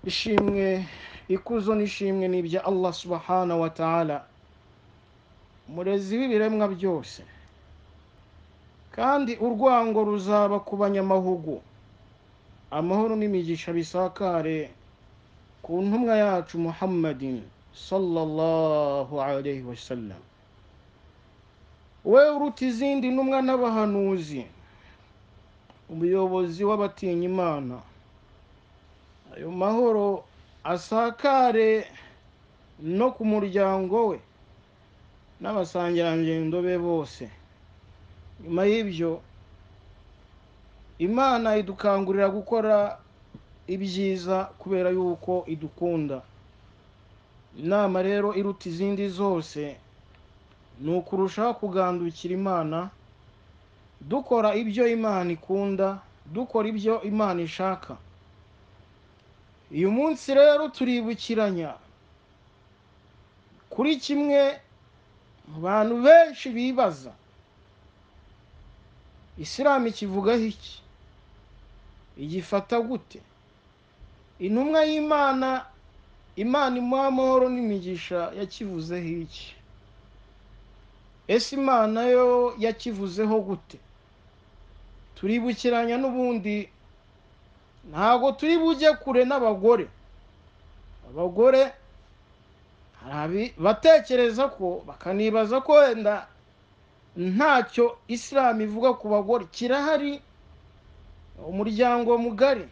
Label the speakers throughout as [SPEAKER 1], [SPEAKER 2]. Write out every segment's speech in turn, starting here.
[SPEAKER 1] ishimwe ikuzo n'ishimwe ni ibya allah subahana wa ta'ala umurezi w'ibiremwa byose kandi urwango ruzaba ku banyamahugu amahoro n'imigisha bisakare ku ntumwa yacu muhammadin sallallahu alaihi wasallam we uruta izindi ntumwa n'abahanuzi umuyobozi w'abatinya imana ayo mahoro asakare no ku muryango we n'abasangirangendo be bose nyuma y'ibyo imana idukangurira gukora ibyiza kubera yuko idukunda inama rero iruta izindi zose ni ukurushaho kugandukira imana dukora ibyo imana ikunda dukora ibyo imana ishaka uyu munsi rero turibukiranya kuri kimwe mu bantu benshi bibaza isilamu ikivugaho iki igifata gute intumwa y'imana imana imuha amahoro n'imigisha yakivuzeho iki ese imana yo yakivuzeho gute turibukiranya n'ubundi ntabwo turi bujye kure n'abagore abagore hari abatekereza ko bakanibaza ko wenda ntacyo isilamu ivuga ku bagore kirahari umuryango mugari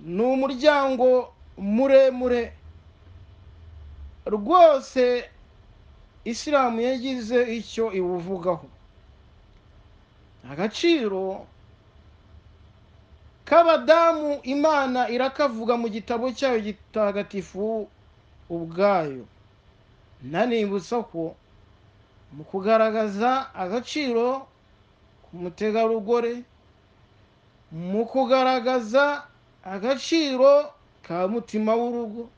[SPEAKER 1] ni umuryango muremure rwose isilamu yagize icyo iwuvugaho agaciro k'abadamu imana irakavuga mu gitabo cyayo gitagatifu ubwayo nanibutsa ko mu kugaragaza agaciro k'umutegarugori mu kugaragaza agaciro ka mutima w'urugo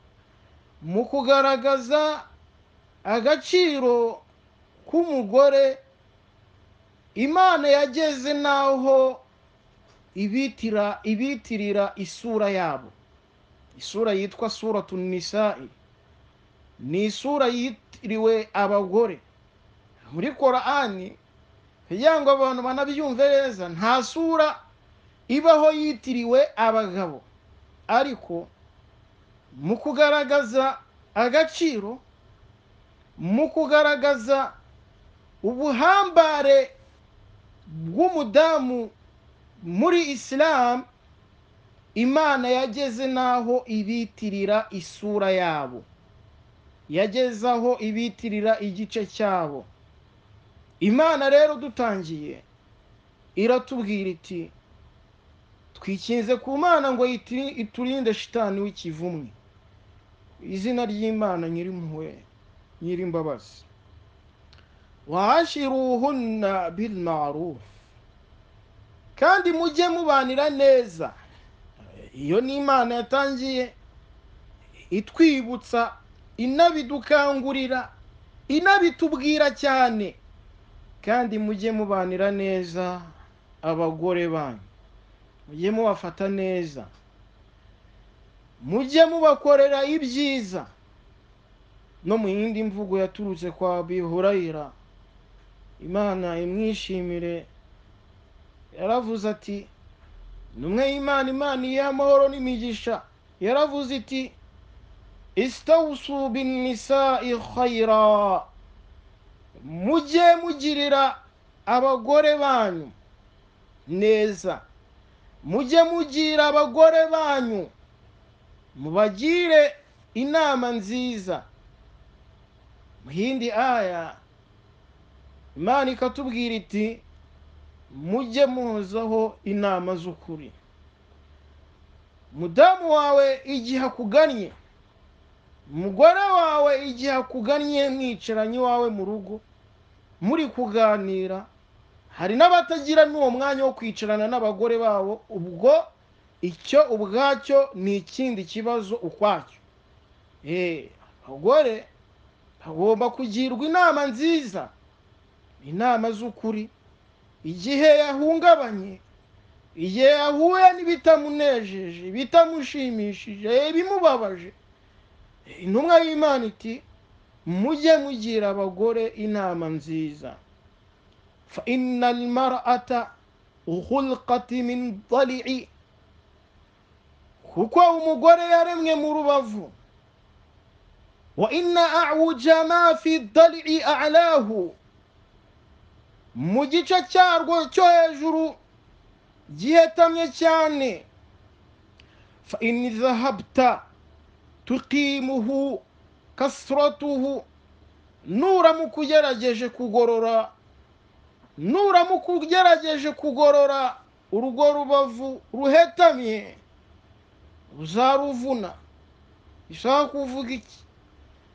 [SPEAKER 1] mu kugaragaza agaciro k'umugore imana yageze n'aho ibitira ibitirira isura yabo isura yitwa sura tunisa'i ni isura yitiriwe abagore muri korani kugira ngo abantu banabyumve neza nta sura ibaho yitiriwe abagabo ariko mu kugaragaza agaciro mu kugaragaza ubuhambare bw'umudamu muri isilamu imana yageze n'aho ibitirira isura yabo yageze aho ibitirira igice cyabo imana rero dutangiye iratubwira iti twikinze ku mana ngo iturinde shitani w'ikivumwe izina ry'imana nyirimpuhwe nyirimbabazi wahashiruhunna bil maruf kandi mujye mubanira neza iyo ni imana yatangiye itwibutsa inabidukangurira inabitubwira cyane kandi mujye mubanira neza abagore banyu mujye mubafata neza mujye mubakorera ibyiza no mu yindi mvugo yaturutse kwa bihurayira imana imwishimire yaravuze ati numwe y'imana imana iyihe amahoro n'imigisha yaravuze iti isitawusu binisa ikhayira mujye mugirira abagore banyu neza mujye mugira abagore banyu mubagire inama nziza mu yindi aya imana ikatubwira iti mujye muhozaho inama z'ukuri mudamu wawe igihe akugannye umugore wawe igihe akugannye mwicaranye iwawe mu rugo muri kuganira hari n'abatagira n'uwo mwanya wo kwicarana n'abagore babo ubwo icyo ubwacyo ni ikindi kibazo ukwacyo abagore hagomba kugirwa inama nziza inama z'ukuri igihe yahungabanye igihe yahuye n'ibitamunejeje bitamushimishije bimubabaje intumwa y'imana iti mujye mugira abagore inama nziza fa inna almar'ata khulqat min dali'i kuko umugore yaremwe mu rubavu wa inna a'wuja ma fi dali'i a'lahu mu gice cyarwo cyo hejuru gihetamye cyane fa in dhahabta tuqimuhu kasratuhu nuramuka ugerageje kugorora nuramuka ugerageje kugorora urugo rubavu ruhetamye uzaruvuna bishaka kuvuga iki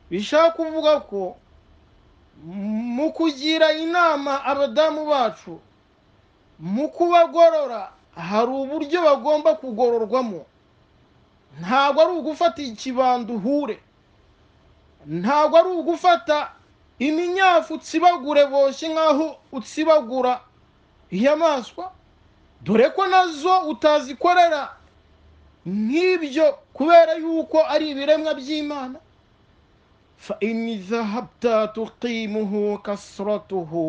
[SPEAKER 1] bishaka kuvuga ko mu kugira inama abadamu bacu mu kubagorora hari uburyo bagomba kugororwamo ntabwo ari ugufata ikibando uhure ntabwo ari ugufata iminyafu utsibagure boshye nk'aho utsibagura inyamaswa dore ko nazo utazikorera nk'ibyo kubera yuko ari ibiremwa by'imana fa ini zahabta tuqimuhu kasratuhu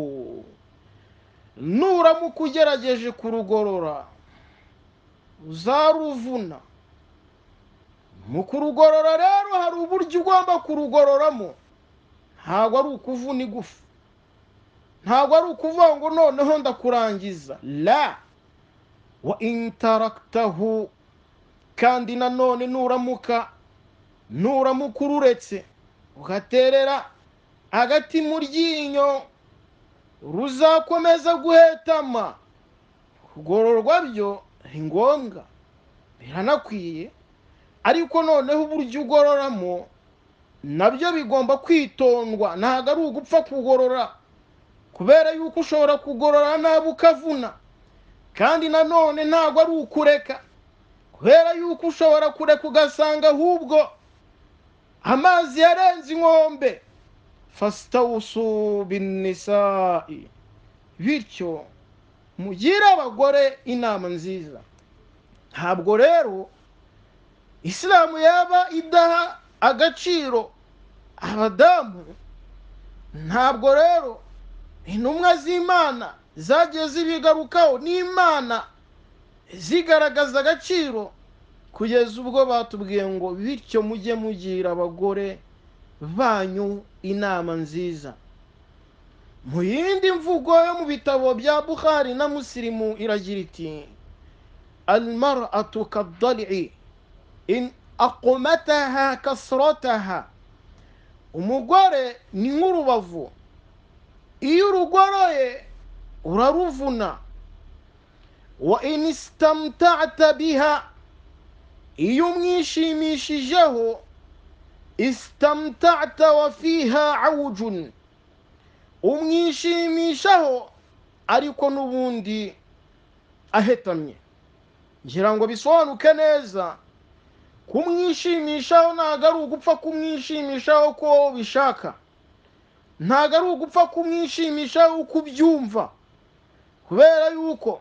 [SPEAKER 1] nuramuka ugerageje kurugorora uzaruvuna mu kurugorora rero hari uburyo ugomba kurugororamo ntabwo ari ukuvuna igufu ntabwo ari ukuvuga ngo noneho ndakurangiza la wa intaragitahu kandi nanone nuramuka nuramuka ururetse ugaterera agati mu ryinyo ruzakomeza guhetama kugororwa byo ni ngombwa biranakwiye ariko noneho uburyo ugororamo nabyo bigomba kwitondwa ntabwo ari ugupfa kugorora kubera yuko ushobora kugorora nabi ukavuna kandi nanone ntabwo ari ukureka kubera yuko ushobora kureka ugasanga ahubwo amazi yarenze inkombe fasitawusu binisa'i bityo mugire abagore inama nziza ntabwo rero isilamu yaba idaha agaciro abadamu ntabwo rero intumwa z'imana zagiye zibigarukaho n'imana zigaragaza agaciro kugeza ubwo batubwiye ngo bityo mujye mugira abagore banyu inama nziza mu yindi mvugo yo mu bitabo bya buhari na musirimu iragira iti alimara atukadari akomataha kasorotaha umugore ni nk'urubavu iyo urugoroye uraruvuna wa inisitamutata biha iyo umwishimishijeho isitamutata wa fiha awujuni umwishimishaho ariko n'ubundi ahetamye ngira ngo bisobanuke neza kumwishimishaho ntabwo ari ugupfa kumwishimishaho uko ubishaka ntabwo ari ugupfa kumwishimishaho uko ubyumva kubera yuko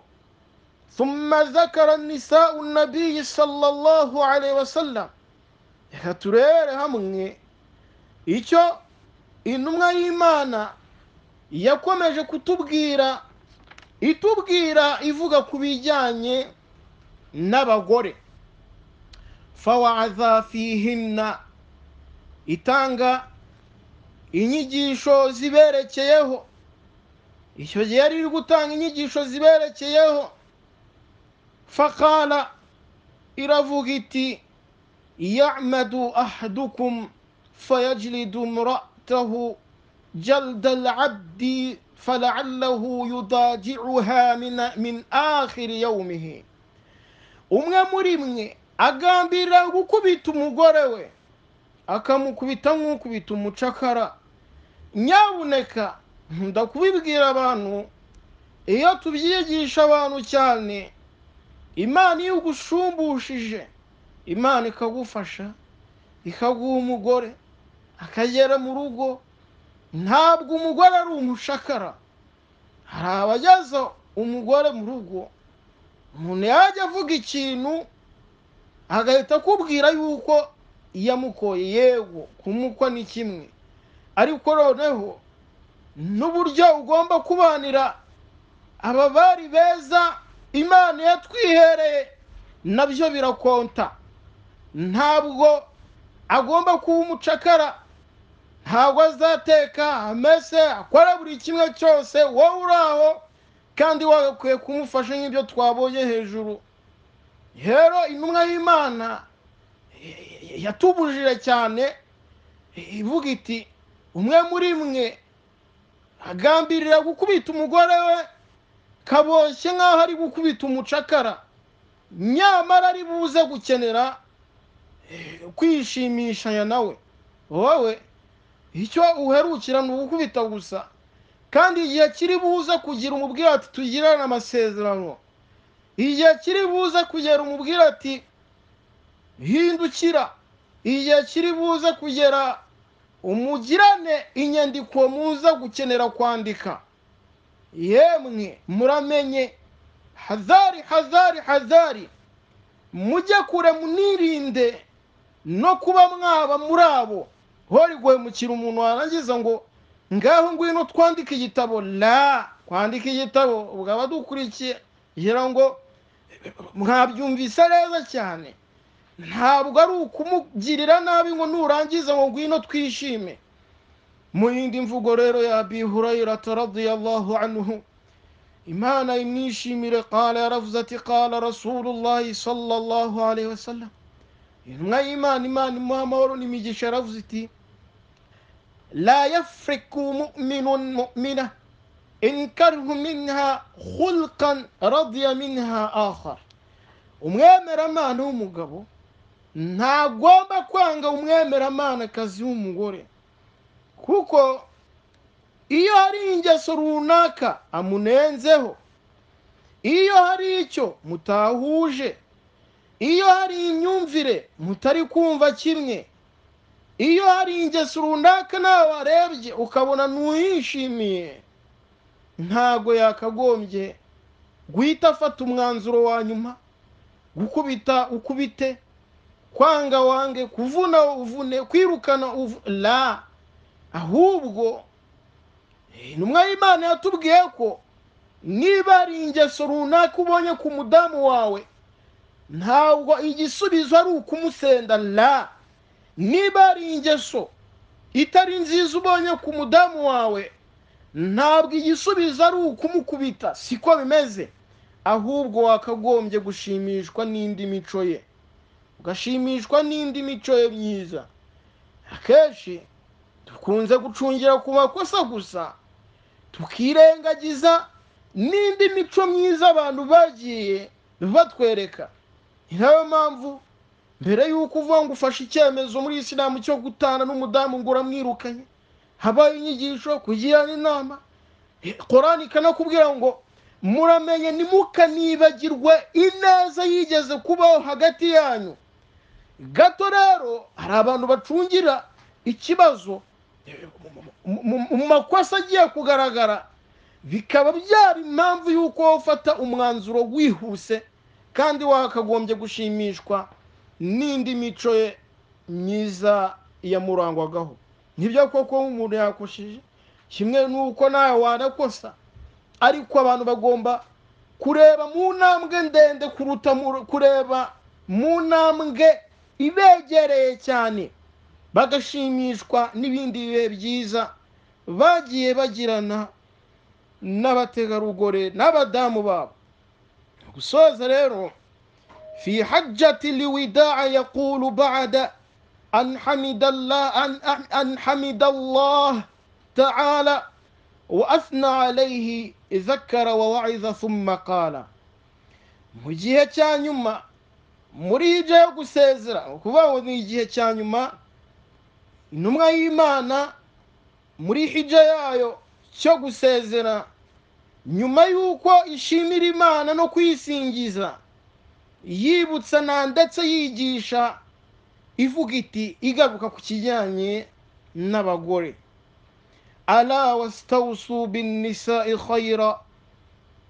[SPEAKER 1] ثم ذكر النساء النبي صلى الله عليه وسلم reka turere hamwe icyo intumwa y'imana yakomeje kutubwira itubwira ivuga ku bijyanye n'abagore fawaza fihinna itanga inyigisho ziberekeyeho icyo gihe yari iri gutanga inyigisho ziberekeyeho fakara iravuga iti yamadu ahadukum fayajiridu muratahu jalda alabdi falaallahu yudajicuha min akhiri yawmihi umwe muri mwe agambirira gukubita umugore we akamukubita nk'ukubita umucakara nyabuneka nkunda kubibwira abantu iyo tubyigisha abantu cyane imana iyo ugushumbushyije imana ikagufasha ikaguha umugore akagera mu rugo ntabwo umugore ari umucakara hari abageza umugore mu rugo umuntu yajya avuga ikintu agahita akubwira yuko iyo amukoye yego kumukwa ni kimwe ariko noneho n'uburyo ugomba kubanira aba bari beza imana yatwihereye nabyo birakonta ntabwo agomba kuba umucakara ntabwo azateka amese akora buri kimwe cyose wowe uri aho kandi wagakwiye kumufasha nk'ibyo twabonye hejuru rero intumwa y'imana yatubujije cyane ivuga iti umwe muri mwe agambirira gukubita umugore we kaboshye nk'aho ari gukubita umucakara nyamara ari buze gukenera kwishimishanya nawe wowe icyo uherukira ni ugukubita gusa kandi igihe kiri buze kugira umubwira ati tugirane amasezerano igihe kiri buze kugera umubwira ati hindukira igihe kiri buze kugera umugirane inyandiko muza gukenera kwandika yemwe muramenye hazari hazari hazari mujye kure munirinde no kuba mwaba muri abo hori guhemukira umuntu warangiza ngo ngaho ngwino twandike igitabo la kwandika igitabo ubwo abadukurikiye kugira ngo mwabyumvise neza cyane ntabwo ari ukumugirira nabi ngo nurangiza ngo ngwino twishime mu yindi mvugo rero yabihurayira taradiyallahu anhu imana imwishimire kala yaravuze ati kala rasulullahi sallallahu alaihi wasallam intumwa y'imana imana imuha amahoro n'imigisha yaravuze iti لا يفرق مؤمن مؤمنة إن كره منها خلقا رضي منها آخر umwemeramana w'umugabo ntagomba kwanga umwemeramanakazi w'umugore kuko iyo hari ingeso runaka amunenzeho iyo hari icyo mutahuje iyo hari imyumvire mutari kumva kimwe iyo hari ingeso runaka nawe warebye ukabona ntuhishimiye ntabwo yakagombye guhita afata umwanzuro wa nyuma gukubita ukubite kwanga wange kuvuna uvune kwirukana la ahubwo intumwa y'imana yatubwiye ko niba hari ingeso runaka ubonye ku mudamu wawe ntabwo igisubizo ari ukumusenda la niba ari ingeso itari nziza ubonye ku mudamu wawe ntabwo igisubizo ari ukumukubita siko bimeze ahubwo wakagombye gushimishwa n'indi mico ye ugashimishwa n'indi mico ye myiza akenshi dukunze gucungira ku makosa gusa tukirengagiza n'indi mico myiza abantu bagiye batwereka ni nayo mpamvu mbere y'uko uvuga ngo ufashe icyemezo muri isilamu cyo gutana n'umudamu ngo uramwirukanye habaye inyigisho kugirana inama korani ikanakubwira ngo muramenye ntimukanibagirwe ineza yigeze kubaho hagati yanyu gato rero hari abantu bacungira ikibazo mu makosa agiye kugaragara bikaba byaba impamvu y'uko ufata umwanzuro wihuse kandi wakagombye gushimishwa n'indi mico ye myiza yamurangwagaho nibyo koko umuntu yakoshije kimwe n'uko nawe wanakosa ariko abantu bagomba kureba mu ntambwe ndende kuruta kureba mu ntambwe ibegereye cyane bagashimishwa n'ibindi bihe byiza bagiye bagirana n'abategarugori n'abadamu babo gusoza rero في حجة الوداع يقول بعد أن حمد الله أن, أن حمد الله تعالى وأثنى عليه ذكر ووعظ ثم قال mu gihe cya nyuma muri ibyo yo gusezera ukuvuga ni igihe cya nyuma intumwa y'imana muri hijya yayo cyo gusezera nyuma y'uko ishimira imana no kuyisingiza yibutsa na ndetse yigisha ivuga iti igaruka ku kijyanye n'abagore ala wasitawusu bin nisa ikhayira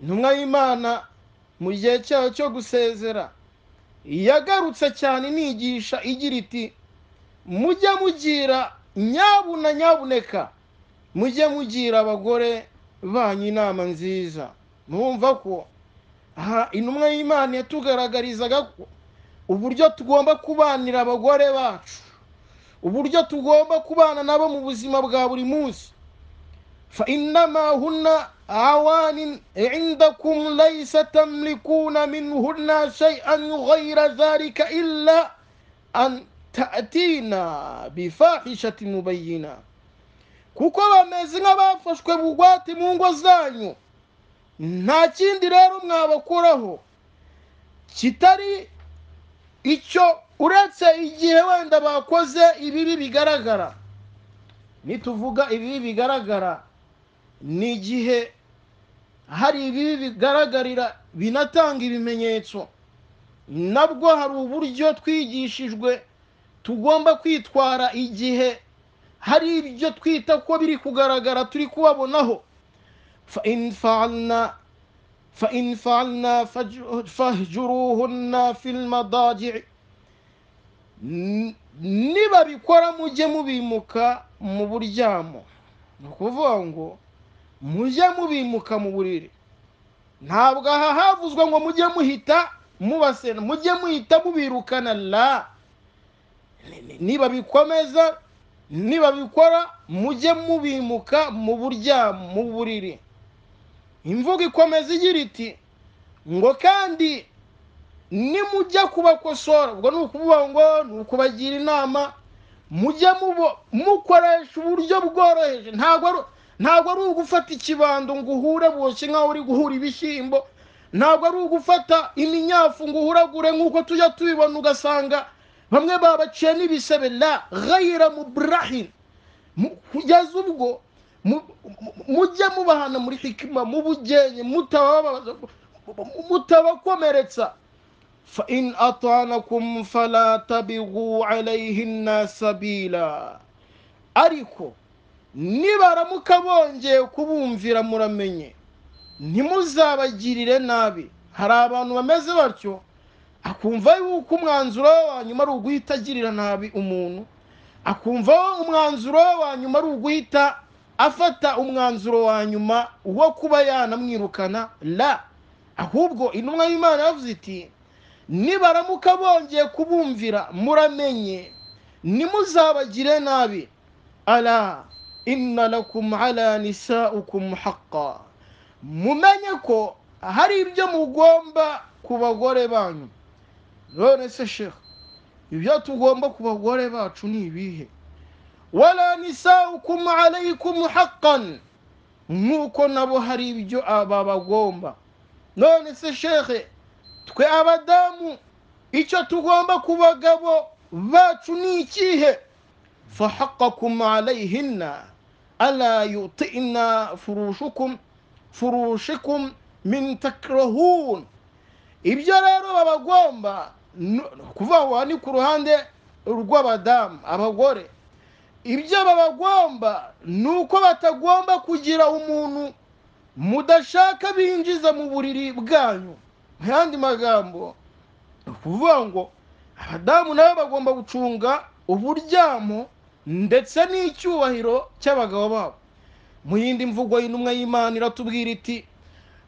[SPEAKER 1] intumwa y'imana mu gihe cyayo cyo gusezera yagarutse cyane inigisha igira iti mujye mugira nyabuna nyabuneka mujye mugira abagore banyu inama nziza mwumva ko aha intumwa y'imana yatugaragarizaga ko uburyo tugomba kubanira abagore bacu uburyo tugomba kubana nabo mu buzima bwa buri munsi fa innama hunna awanin indakum laysa tamlikuna minhunna shay'an ghayra dhalika illa an ta'tina bifahishatin mubayyina kuko bameze nk'abafashwe bugwate mu ngo zanyu nta kindi rero mwabakuraho kitari icyo uretse igihe wenda bakoze ibibi bigaragara nituvuga ibibi bigaragara ni igihe hari ibibi bigaragarira binatanga ibimenyetso nabwo hari uburyo twigishijwe tugomba kwitwara igihe hari ibyo twita ko biri kugaragara turi kubabonaho فإن فعلنا فاهجروهن في المضاجع nibabikora mujye mubimuka mu buryamo ni ukuvuga ngo mujye mubimuka mu buriri ntabwo aha havuzwe ngo mujye muhita mubasena mujye muhita mubirukana la nibabikomeza nibabikora mujye mubimuka mu buryamo mu buriri imvugo ikomeza igira iti ngo kandi nimujya kubakosora ubwo ni ukuvuga ngo ni ukubagira inama mujye mukoresha uburyo bworoheje ntabwo ari ugufata ikibando ngo uhure boshye nk'aho uri guhura ibishyimbo ntabwo ari ugufata iminyafu ngo uhuragure nk'uko tujya tubibona ugasanga bamwe babaciye n'ibisebe la gayira muburahi kugeza ubwo mujye mubahana muri hikima mu bugenye mutabakomeretsa fa in atanakum fala tabigu alayhinna sabila ariko nibaramuka bongeye kubumvira muramenye ntimuzabagirire nabi hari abantu bameze batyo akumva yuko umwanzuro we wa nyuma ari uguhita agirira nabi umuntu akumva umwanzuro we wa nyuma ari uguhita afata umwanzuro wa nyuma wo kuba yanamwirukana la ahubwo intumwa y'imana yavuze iti nibaramuka bongeye kubumvira muramenye ntimuzabagire nabi ara inna lakum ala nisaukum haqa mumenye ko hari ibyo mugomba ku bagore banyu none se sheha ibyo tugomba ku bagore bacu ni ibihe wala nisaukum alaykum haqqan nk'uko nabo hari ibyo aba bagomba none se shekhe twe abadamu icyo tugomba ku bagabo bacu ni ikihe fahaqakum alayhinna ala yutina furushukum furushikum min takrahun ibyo rero babagomba kuvuga ngo ni ku ruhande rw'abadamu abagore ibyo babagomba ni uko batagomba kugira umuntu mudashaka binjiza mu buriri bwanyu mu yandi magambo ni ukuvuga ngo abadamu nabo bagomba gucunga uburyamo ndetse n'icyubahiro cy'abagabo babo mu yindi mvugo y'intumwa y'imana iratubwira iti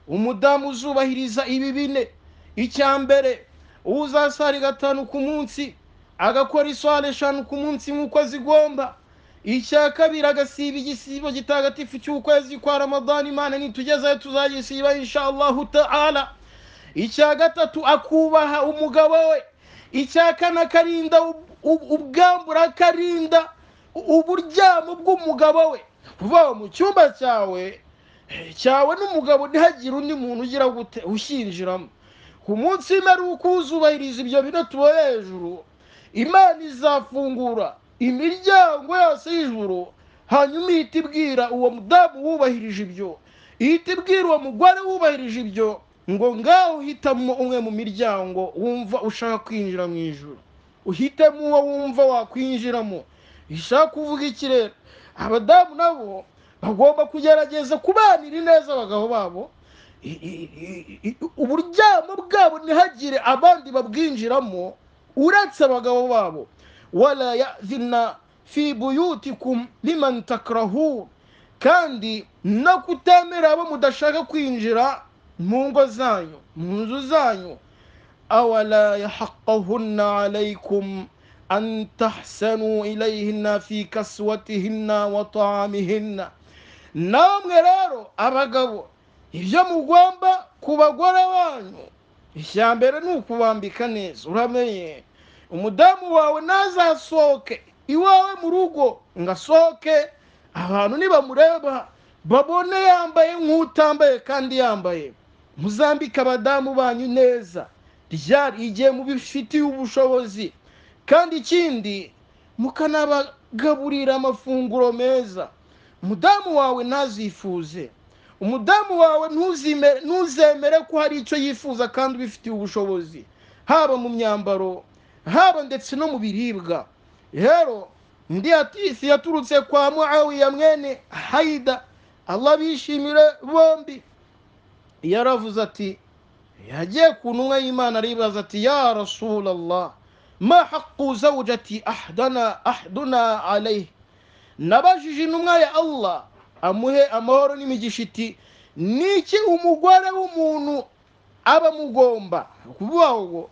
[SPEAKER 1] umudamu uzubahiriza ibi bine icya mbere uzasari gatanu ku munsi agakora iswara eshanu ku munsi nk'uko zigomba icya kabiri agasiba igisibo gitagatifu cy'ukwezi kwa ramadani imana nitugezeho tuzagisiba insha allahu ta'ala icya gatatu akubaha umugabo we icya kane akarinda ubwambura akarinda uburyamo bw'umugabo we kuva mu cyumba cyawe cyawe n'umugabo ntihagire undi muntu ugira gute ushyinjiramo ku munsi w'imperuka uzubahiriza ibyo bino tuba hejuru imana izafungura imiryango yose y'ijuru hanyuma ihita ibwira uwo mudamu wubahirije ibyo ihita ibwira uwo mugore wubahirije ibyo ngo ngaho uhitamo umwe mu miryango wumva ushaka kwinjira mu ijoro uhitemo uwo wumva wakwinjiramo bishaka kuvuga iki rero abadamu nabo bagomba kugerageza kubanira neza abagabo babo i- i- i- i- uburyamo bwabo ntihagire abandi babwinjiramo uretse abagabo babo wala yazina fi buyutikum liman takrahun kandi no kutemera abo mudashaka kwinjira mu ngo zanyu mu nzu zanyu awala yahaqahunna alaykum an tahsanu ilayhinna fi kaswatihinna wa taamihinna namwe rero abagabo ibyo mugomba ku bagore banyu icya mbere ni ukubambika neza uramenye umudamu wawe nazasohoke iwawe mu rugo ngo asohoke abantu nibamureba babone yambaye nk'utambaye kandi yambaye muzambike abadamu banyu neza ryari igihe mubifitiye ubushobozi kandi ikindi mukanabagaburira amafunguro meza umudamu wawe ntazifuze umudamu wawe ntuzime- ntuzemere ko hari icyo yifuza kandi ubifitiye ubushobozi haba mu myambaro haba ndetse no mu biribwa rero ndi hatisi yaturutse kwa muawiya mwene haida allah bishimire bombi yaravuze ati yagiye ku ntumwa y'imana aribaza ati ya rasulallah ma haqu zawjati ahdana ahduna alayhi nabajije intumwa ya allah amuhe amahoro n'imigisha iti niki umugore w'umuntu aba amugomba kuvuga ngo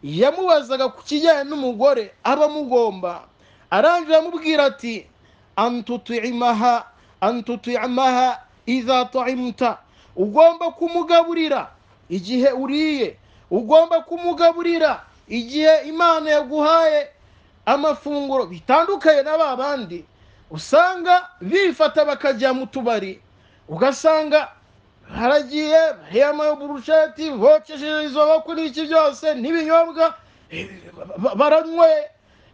[SPEAKER 1] yamubazaga ku kijyanye n'umugore aba amugomba arangije amubwira ati antutimaha antutimaha iza taimta ugomba kumugaburira igihe uriye ugomba kumugaburira igihe imana yaguhaye amafunguro bitandukanye na ba bandi usanga bifata bakajya mu tubari ugasanga haragiye hema burusheti bokesheje izo bako n'iki byose n'ibinyobwa eh, ba- baranyweye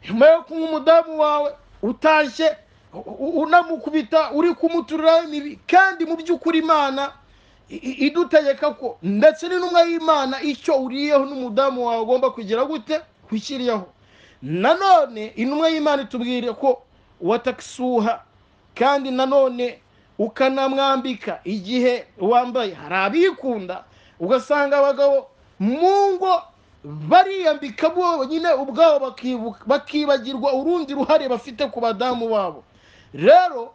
[SPEAKER 1] nyuma yo kunywa umudamu wawe utashye u- u- unamukubita uri kumuturiraho imibi kandi mu by'ukuri imana i- i- idutegeka ko ndetse n'intumwa y'imana icyo uriyeho n'umudamu wawe ugomba kugira gute kukiriyeho nanone intumwa y'imana itubwira ko watakisuha kandi nanone ukanamwambika igihe wambaye hari abikunda ugasanga abagabo mu ngo bariyambika bonyine ubwabo bakibu- bakibagirwa urundi ruhare bafite ku badamu babo rero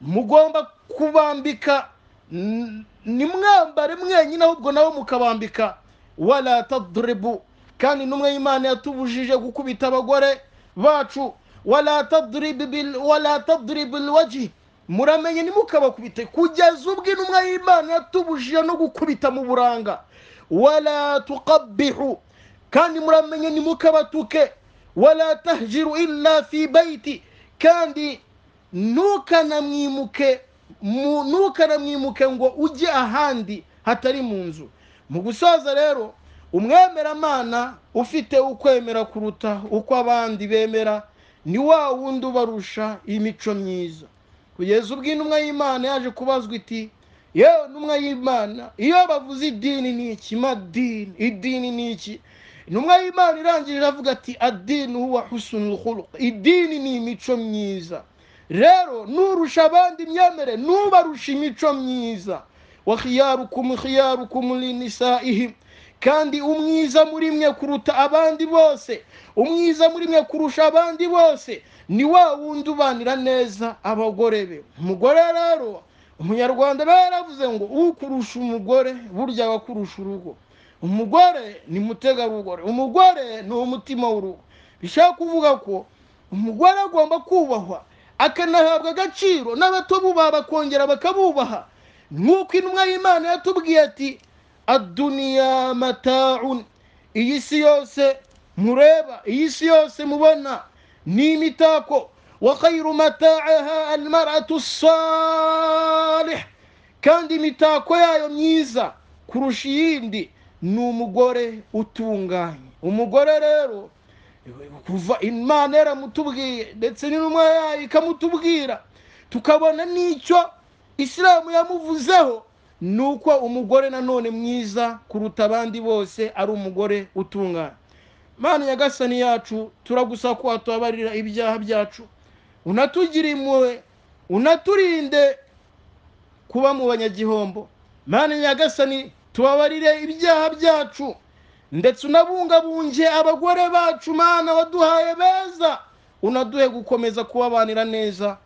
[SPEAKER 1] mugomba kubambika n- nimwambare mwenyine ahubwo nabo mukabambika wala tadribu kandi n'umwe y'imana yatubujije gukubita abagore bacu wala tadribu bil wala tadribu alwajhi muramenye ntimukabakubite kugeza ubwo intumwa y'imana yatubujije no gukubita mu buranga wala tuqabbihu kandi muramenye ntimukabatuke wala tahjiru illa fi baiti kandi ntukanamwimuke mu- ntukanamwimuke ngo ujye ahandi hatari mu nzu mu gusoza rero umwemeramana ufite ukwemera kuruta uko abandi bemera ni wa wundi ubarusha imico myiza kugeza ubwo intumwa y'imana yaje kubazwa iti yewe ntumwa y'imana iyo bavuze idini ni iki madini idini ni iki intumwa y'imana irangije iravuga ati adini huwa husnul khuluq idini ni imico myiza rero nurusha abandi imyemerere nubarusha imico myiza wa khiyarukum khiyarukum linisaihim kandi umwiza muri mwe kuruta abandi bose umwiza muri mwe kurusha abandi bose ni wa wundi ubanira neza abagore be umugore rero umunyarwanda aba yaravuze ngo ukurusha umugore burya aba akurusha urugo umugore ni mutegarugori umugore ni umutima w'urugo bishaka kuvuga ko umugore agomba kubahwa akanahabwa agaciro n'abato bubaha bakongera bakabubaha nk'uko intumwa y'imana yatubwiye ati aduniya mataun iyi si yose mureba iyi si yose mubona ni imitako wa khairu mataaha almaratu salih kandi imitako yayo myiza kurusha iyindi ni umugore utunganye umugore rero kuva imana yaramutubwiye ndetse n'intumwa yayo ikamutubwira tukabona n'icyo isilamu yamuvuzeho ni uko umugore nanone mwiza kuruta abandi bose ari umugore utunganye mana nyagasani yacu turagusaba ko watubabarira ibyaha byacu unatugire impuhwe unaturinde kuba mu banyagihombo mana nyagasani tubabarire ibyaha byacu ndetse unabungabunge abagore bacu mana waduhaye beza unaduhe gukomeza kubabanira neza